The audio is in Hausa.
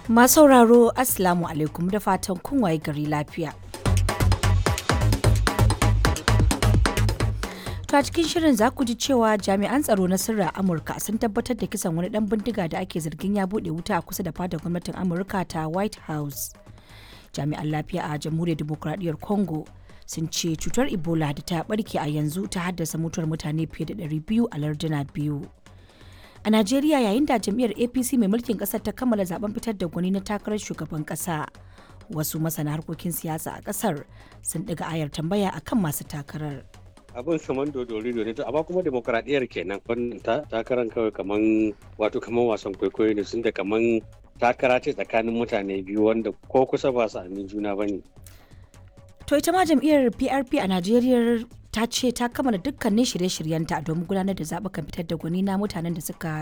Masu sauraro Assalamu alaikum da fatan kun waye gari lafiya. To a cikin shirin za ku ji cewa jami'an tsaro na sirra Amurka sun tabbatar da kisan wani dan bindiga da ake zargin ya bude wuta a kusa da fadar gwamnatin Amurka ta White House. Jami'an lafiya a Jamhuriyar Dimokuraɗiyyar Congo sun ce cutar Ebola da ta barke a yanzu ta haddasa mutuwar mutane fiye da 200 a larduna biyu. A Najeriya yayin da jam'iyyar APC mai mulkin kasar ta kammala zaben fitar da gwani na takarar shugaban kasa. Wasu masana harkokin siyasa a kasar sun ɗiga ayar tambaya akan masu takarar. abin kaman dodori ne to amma kuma demokradiyyar kenan wannan takaran kawai kaman wato kaman wasan kwaikwayo ne sun da kaman takara ce tsakanin mutane biyu wanda ko kusa ba su amin juna ba ne. To ita ma jam'iyyar PRP a Najeriya ta ce ta kammala dukkanin shirye-shiryenta domin gudanar da zaɓukan fitar da gwani na mutanen da suka